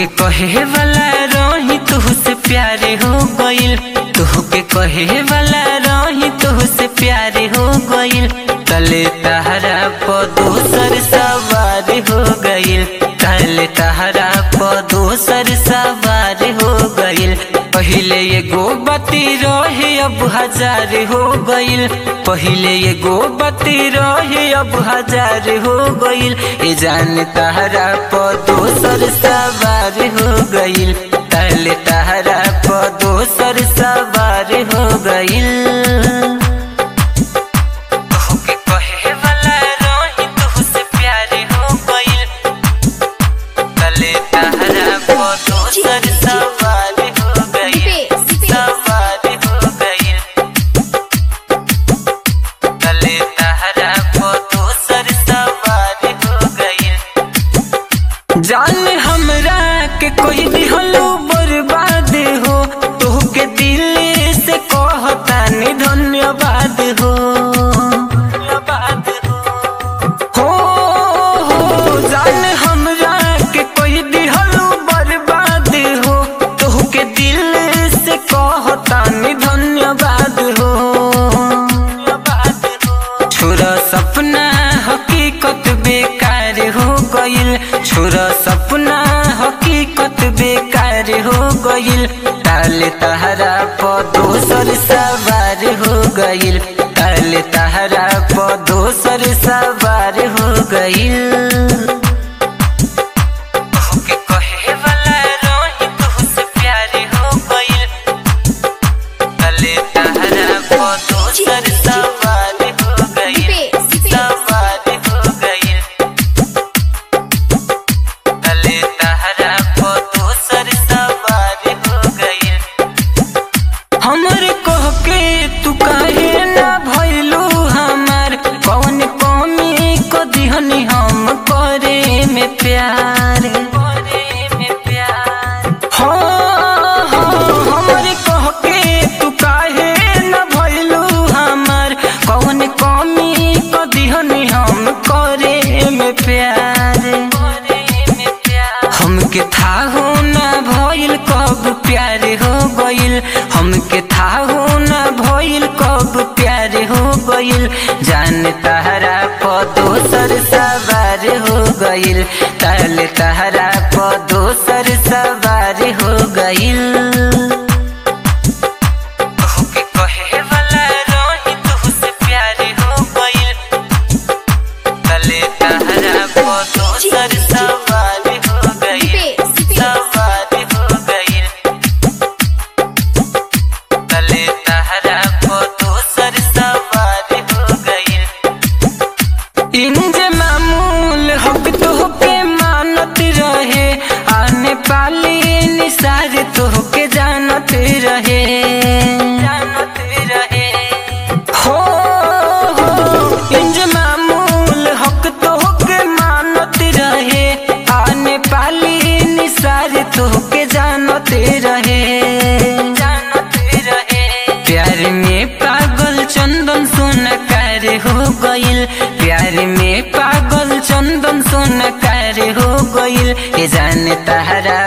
तुहके कहे वाला रही तुहसे प्यारे हो गइल तुहके कहे वाला रही तुहसे प्यारे हो गइल तले तहरा प दोसर सवार हो गइल तले तहरा प दोसर सवार हो गइल पहिले एगो बती रहे अब हजार हो गइल पहिले एगो बती रहे अब हजार हो गइल ए जान तहरा प दोसर सवार हो गइल तले तहरा प दोसर सवार हो गइल तोहके कहे वाला रही तुहसे प्यारे हो गइल तले तहरा प दोसर सवार हो गइल सवार हो गइल तले तहरा प दोसर सवार हो गइल जान हमरा के कोई दिहलो बर्बाद हो तोहके दिल से कहतानी धन्यवाद हो धन्यवाद हो हो हो जान हमरा के कोई दिहलो बर्बाद हो तोहके दिल से कहतानी धन्यवाद हो धन्यवाद हो छोरा सपना हकीकत बेकार हो गइल छोरा सपना हकीकत बेकार हो गइल ताले तहरा प दोसर सवार हो गइल ताले तहरा प दोसर सवार हो गइल तोहके कहे वाला रही तुहसे प्यारे हो गइल तले तहरा प दोसर सवार हो गइल सवार हो गइल तले तहरा प दोसर सवार हो गइल हमर कह के तू काहे ना भइलू हमार कौन कमी को दिहनी हम करे में प्यार करे में प्यार हो हो हमर कह के तू काहे ना भइलू हमार कौन कमी को दिहनी हम करे में प्यार करे में प्यार हमके था हो ना भइल कब प्यार हो गइल हमके था हो ना भइल कब प्यार हो गइल जान तहरा प दोसर सवार हो गइल तल तहरा प दोसर सवार हो गइल तोहके कहे वाला रही तुहसे प्यारे हो गइल तले तहरा प दोसर सवार हो गइल सवार हो गइल तले तहरा प दोसर सवार हो गइल इंज मामूल हक तोहके मानत रहे आने पाली निसार तोहके जानत रहे जानत रहे हो हो इंज मामूल हक तोहके मानत रहे आने पाली निसार तोहके जानत रहे जानत रहे प्यार में पागल चंदन सोनकार हो गइल प्यार में पागल चंदन सोनकार हो गइल ए जान तहरा